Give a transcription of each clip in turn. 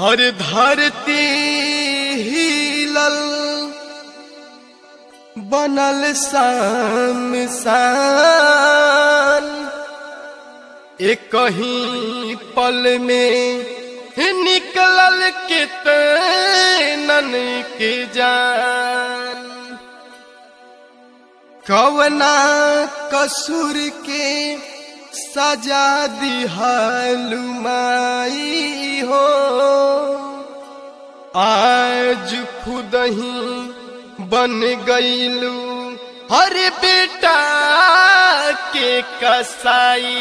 हर धरती हिलल बनल शान एक कहीं पल में निकलल के तैनन के जान कवना कसूर के सजा दिहलुमाई हो आज खुद ही बन गईलू हर बेटा के कसाई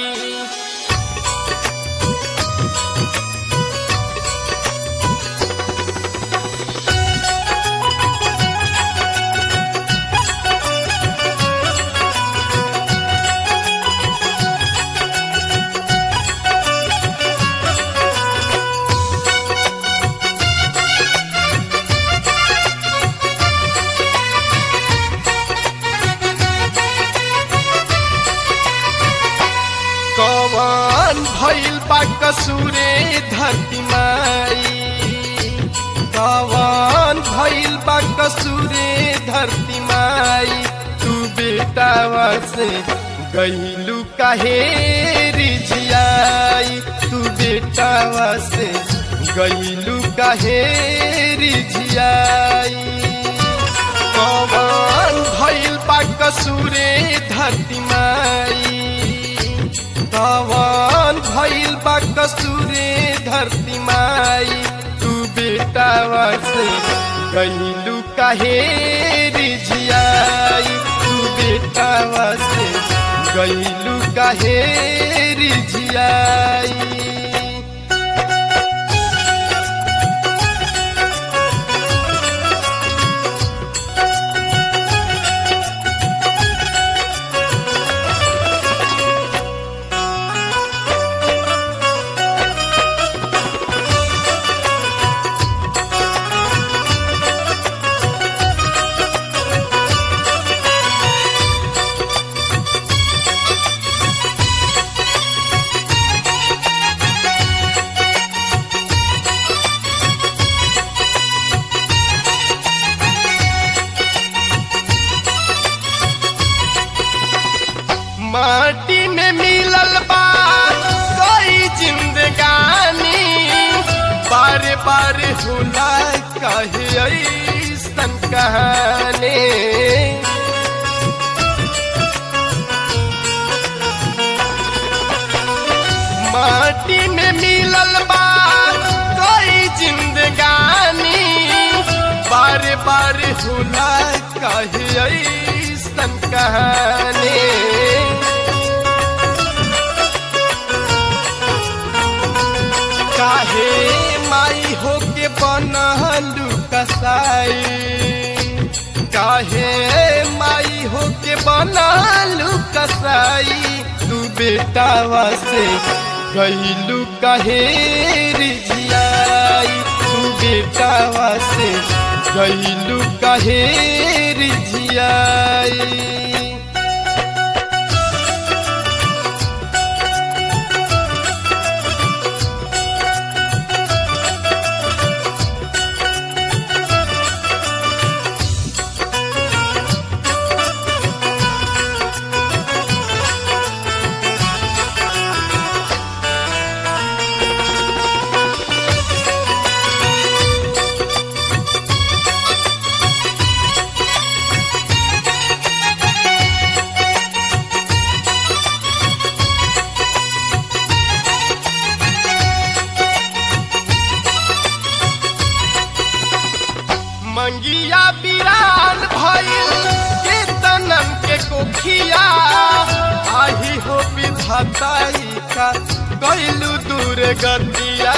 कवन भइल बा कसूरे धरती माई कवन भइल बा कसूरे धरती माई तू बेटावा से गईलू काहे रिझियाई तू बेटावा से गईलू काहे रिझियाई कवन भइल बा कसूरे धरती माई कवन भइल बा कसूरे धरती माई तू बेटावा से गईलू काहे रिझियाई तू बेटावा से गईलू काहे रिझियाई माटी में मिलल बा कोई जिंदगानी बार बार होला कहे ऐसन कहानी माटी में मिलल बा कोई जिंदगानी बार बार होला कहे ऐसन कहानी काहे माई हो के बनलू कसाई काहे माई हो के बनलू कसाई तू बेटावा से गईलू काहे रिझियाई तू बेटावा से गईलू काहे रिझियाई मंगिया बिरान भइल के तनम के कोखिया आही हो विधाताई का कैलू दूर गतिया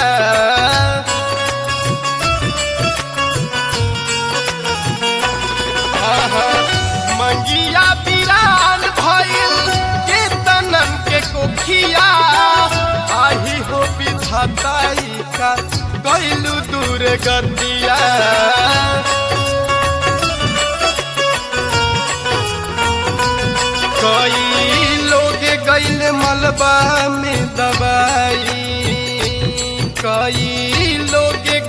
आहा, मंगिया बिरान भइल के तनम के कोखिया आही हो विधाताई का कैलू दूर गतिया कई लोग गैल मलबा में दबाई कई लोग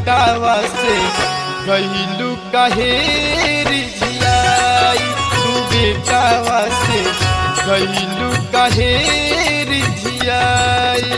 बेटावा से गईलू कहे रिझियाई तू बेटावा से गईलू कहे रिझियाई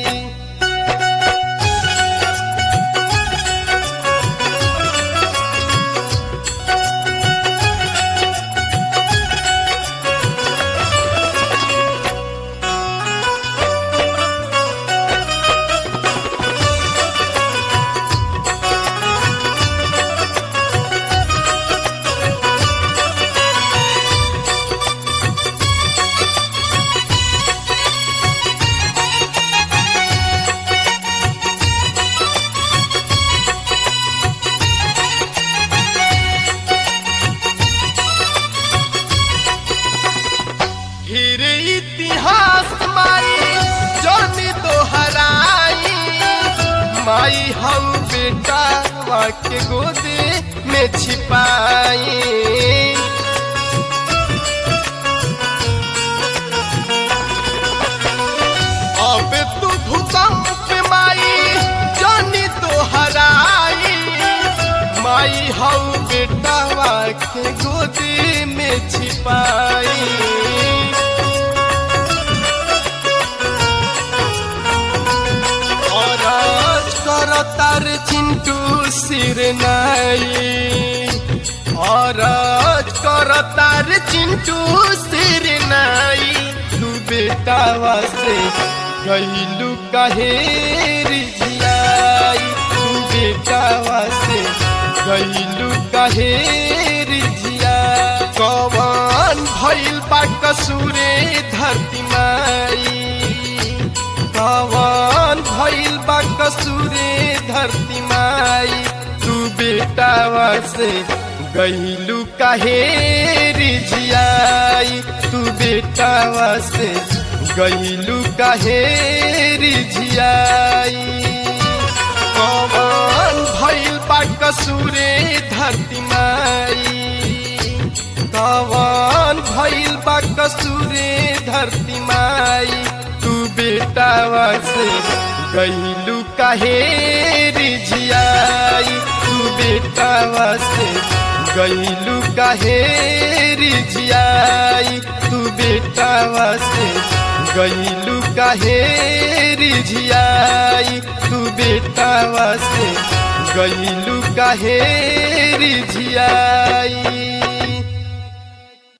फिर इतिहास माई जानी दोहराई माई हम बेटा के गोदे में छिपाई अब तू भूकंप माई जानी दोहराई माई हम बेटा के गोदे में छिपाई औरज कर तार चिंटू सिर नाई औरज कर तार चिंटू सिर नाई तू बेटावा से गईलू कहे रिझियाई तू बेटावा से गईलू कहे रिझिया कवन भइल बा कसूरे धरती माई कवन भइल बा कसूरे धरती माई तू बेटावा से गईलू काहे रिझियाई तू बेटावा से गईलू काहे रिझियाई कवन भइल बा कसूरे धरती माई कवन भइल बा कसूरे धरती माई तू बेटावा से गईलू काहे रिझियाई तू बेटावा से गईलू काहे रिझियाई तू बेटावा से गईलू काहे रिझियाई तू बेटावा से गईलू काहे रिझियाई